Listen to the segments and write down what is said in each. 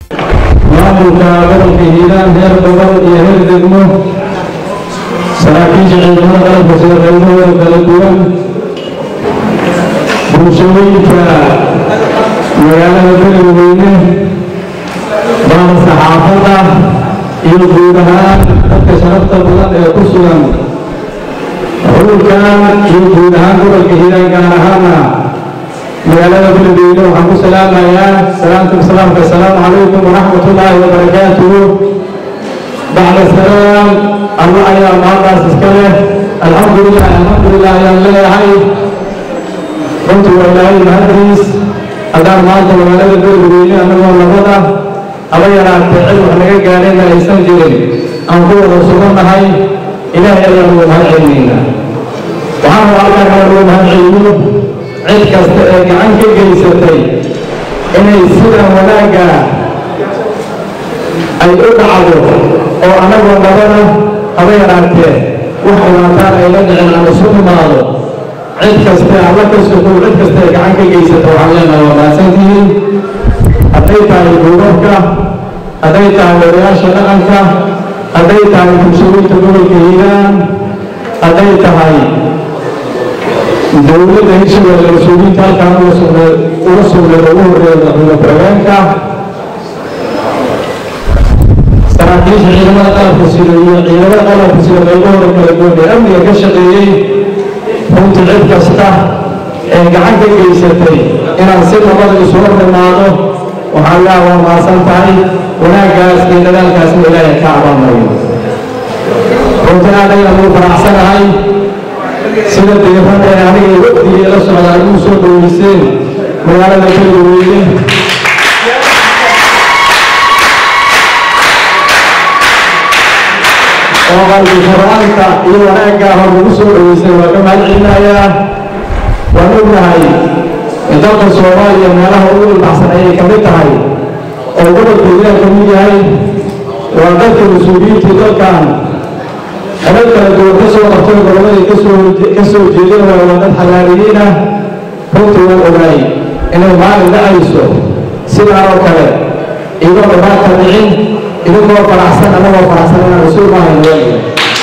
maamulka gobolka hiiraan heer gobol iyo heer degmo saraakiisha ciidamada qalabka sida qaybahooda kala duwan bulshooyinka magaalada beledweyne baada saxaafadda iyo guud ahaan dadka sharafta badan ee ku sugan xulkan iyo guud ahaan gobolka hiiraan gaar ahaana magaalada beledweyne waxaan ku salaamayaa salaamta salaamka assalaamu calaykum waraxmat ullaahi wabarakaatuhu bacda salaam alla ayaa maantaas iska leh alxamdulilah alxamdulilah ayaan leeyahay runtii waa ilaahay mahadriis haddaan maanta magaalada beledweyne annagoo nabada haba yaraatee cid wax naga gaadhayna aysan jirin aan ku wada sugannahay ilaahay ayaan ugu mahad celinaynaa waxaan rabaa halkaan kale ugu mahad celiyo cid kasta ee gacan ka geysatay inay sidan wanaagga ay u dhacdo oo annagoo nabada haba yaraatee wax dhibaataan ay la dhicin aan isu imaado cid kaste alla ka sukow cid kasta ee gacan ka geysata waxaan leenahay waa mahadsantihiin hadday tahay duubabka hadday tahay wadayaasha dhaqanka hadday tahay bulshooyinka gobolka hiiraan hadday tahay dowladda hirshabelle mas-uuliyiinta halkaan uga sugna uga sugnayd ugu horreeya madaxweyne ku-xigeenka saraakiisha ciidamada qalabka sida iyo ciidamada qalabka sida qaybahooda kala duwan ee amniga ka shaqeeyey runtii cid kasta ee gacan ka geysatay inaan si nabada isu hor imaado waxaan leeha waa mahadsan tahay wanaaggaas iyo dadaalkaasna ilaahay ka abaamayo runtii aad ayaan ugu faraxsanahay sida deefada ee aniga waqtigii la socdaan ugu soo dhoweyseen magaalada beledweyne oo qalbi faraanta iyo wanaaggaa hor ugu soo dhoweysay waa ka mahad celinayaa waan ognahay in dalka soomaaliya meelaha ugu ilbaxsan ayay ka mid tahay oo gobolka hiiraan ka mid yahay waa dadka mas-uuliyiintii dalkan xelal kala duwan ka soo qabtay gobolladay kasoo ka soo jeedeen waa waa dad xalaaliyiin ah runtii waan ogaay inay maalin dhacayso sidaa oo kale iyadoo dhibaata dhicin idinkoo faraxsan annagoo faraxsan inaan rasuul maahayn weeliga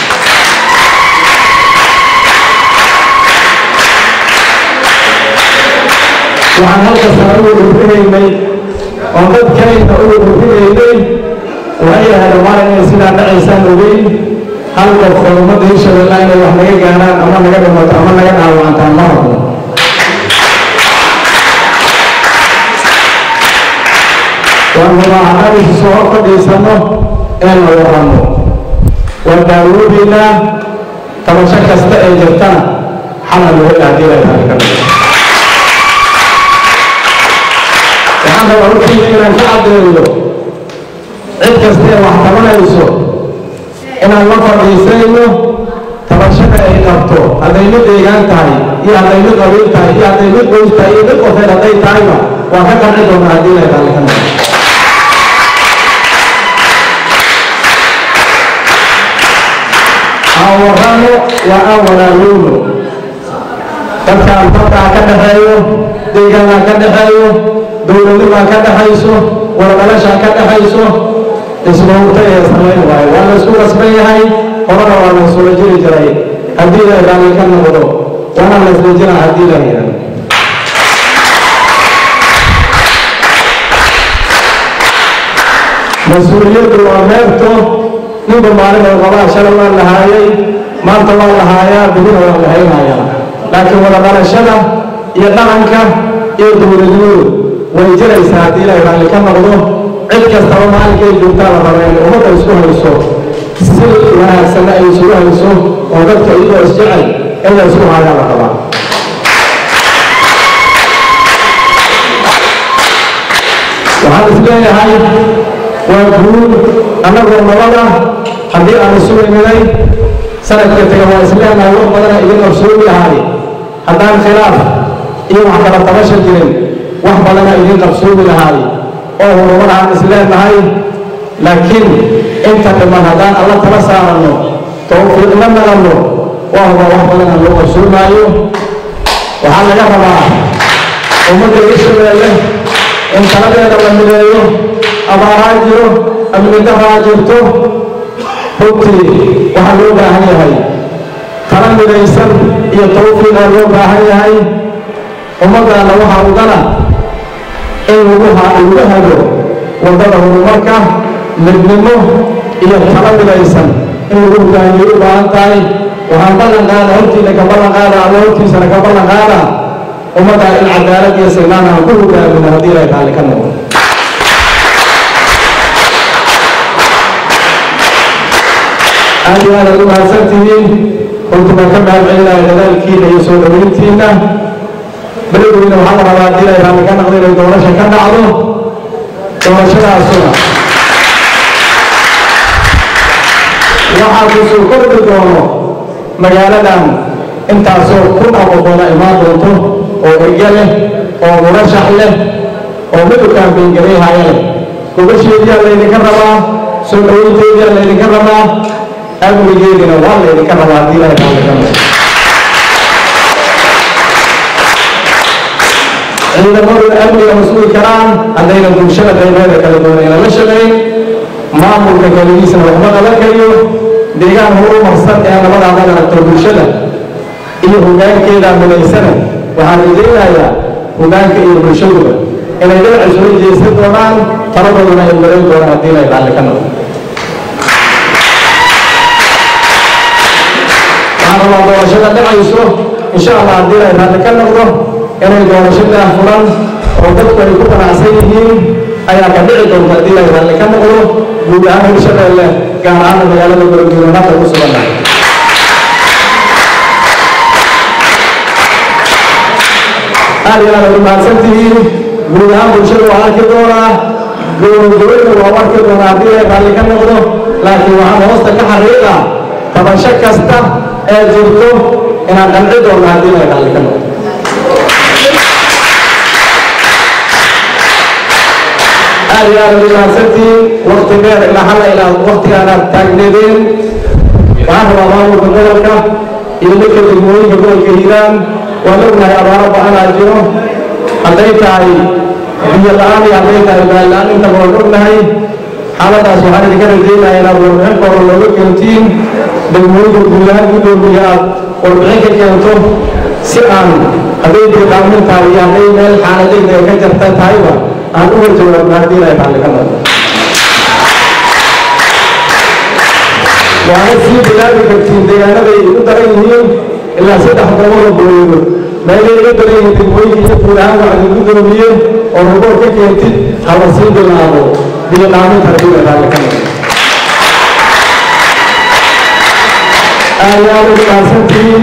waxaan halkasana ugu dhufinaynay oo dadkayna ugu dhufinaynay waxay ahayd maalin inay sidaa dhacaysaan ogeyn hal qof oo ummadda hirshabelle inay wax naga gaaraan ama naga dhimato ama naga dhaawacantaan ma rabno waan rabaa haddaan isu soo hor fadhiisanno inaan la warranno waan daawoobaynaa tabasho kasta ee jirtana xalna loo hela haddii la tahay ka dhigo waxaan rabaa hortiina inaan ka caddeeyo cid kasta ee wax tabanayso inaan la fadhiisayno tabashada ay qabto hadday mid deegaan tahay iyo hadday mid qabiil tahay iyo hadday mid qoys tahay iyo mid qofeed hadday tahayba waan ka qanci doonaa haddii la tahay ka dhigo aan warrano waa aan walaaloowno dadkaan dadkaa ka dhaxeeyo deegaanaa ka dhaxeeyo dowladnimaa ka dhaxayso wardhalashaa ka dhaxayso ismawta ee samayn waayo waa la isku rasban yahay horena waa la isula jiri jiray haddii la raalli ka noqdo waana la isla jiraa haddii la yidhahdo mas-uuliyaddu waa meerto ninba maalin oo qabaa shalay waa lahaayay maanta waa lahaayaa bidina waa lahaynayaa laakiin wada dhalashada iyo dhaqanka iyo dowladnimadu way jiraysaa haddii ilaahay raalli ka noqdo cid kastaba maalinkay joogtaa la raba in ummadda isku hayso si wanaagsanna ay isugu hayso oo dadka iyadoo isjecel in la isku hayaa la rabaa waxaan isleeyahay waa guud annagoo nabada haddii aan isu iminay sanadka taga waa isleenahay wax badana idin qabsoomi lahay haddaan khilaaf iyo wax kala tabasha jirin wax badana idin qabsoomi lahay oo horumar aan isleenahay laakiin inta dhiman haddaan alla tala saaranno tawfiiqna nalanno waa huba wax badana loo qabsoomaayo waxaa laga rabaa ummadda hirshabeelle in taladeeda la mideeyo abaaraa jiro amnidaraa jirto runtii waxaa loo baahan yahay tala midaysan iyo tawfiiqaa loo baahan yahay ummaddaana waxaa ugana in lagu lagu hago waddada horumarka midnimo iyo tala midaysan in lagu hogaamiyo u baahan tahay waxaan ballan qaada hortiina ka ballan qaada alla hortiisana ka ballan qaada ummaddaa in cadaalad iyo sinaan aan ku hogaamino haddii ilaahay raalli ka noqdo aad iyo aad aad u mahadsan tihiin runtii baan ka mahad celinaya dadaalkiina iyo soo dhaweyntiina beledweyne waxaa la rabaa haddii ilaahay raalli ka noqdo inay doorasha ka dhacdo doorashadaasuna waxaa kusoo kordhi doono magaaladan intaasoo kun oo qofooda imaan doonto oo erge leh oo murashax leh oo midowkaan beengarayhaya leh gobasheediyaa laydinka rabaa soo dhaweynteediyaa laydinka rabaa amnigeedina waa laydinka rabaa haddii ilaahay raalli ka noqdo ciidamadu amniga mas-uuli karaan haddayna bulshada qaybeeda kala doonayna la shaqayn maamulka keligiisana waxba qaban kariyo deegaan horumarsan ee nabadaada aragto bulshada iyo hogaankeeda midaysana waxaan rajaynayaa hogaanka iyo bulshaduba inay dhinaca soo jeesan doonaan taladoodana ay marin doonaan haddii ilaahay raalli ka noqdo waxaan rabaa doorashada dhacayso insha allah haddii ilaahay raalli ka noqdo inay doorashadaa furan oo dadku ay ku qanacsan yihiin ayaa ka dhici doonta haddii ilaahay raalli ka noqdo guud ahaan hirshabeelle gaar ahaan magaalada beledweyne hadda ku sugannahay aad iyo aad u mahadsan tihiin guud ahaan bulshada waa arki doonaa gowragoweyna waa arki doonaa haddii ilaahay raalli ka noqdo laakiin waxaan hoosta ka xariiqaa tabasho kasta ee jirto inaan qanci doonno haddii ilaahay raalli ka noqdo aad iyo aad u mahadsantihiin wakti dheer ilaa halla ilaa waktigaanaad taagneedeen waxaan rabaa maamulka gobolka iyo dadka degmooyinka gobolka hiiraan waan ognahay abaaro ba-anaa jiro hadday tahay biyo la-aan iyo hadday tahay baal la-aan intaba waan ognahay xaaladaas waxaan idinka rajaynaya inaad warbixin kooda looga keentiin degmooyinka guud ahaan guddoomiya aad warbixin ka keento si aan hadday deeqaamin tahay iyo hadday meel xaaladayda ka jarta tahayba aan uga jawaabno haddii ilaahay raalli ka noqdo waana sii bilaabi kartiin deegaanaday igu daran yihiin ilaa saddex goboloo booyado meelay iga daran yihiin degmooyinka iyo guud ahaan waxaad igu doomiye oo ruboor ka keentid hala sii bilaabo biyo dhaaminta haddii ilaahay raalli ka noqdo aad iyo aad ugu mahadsantihiin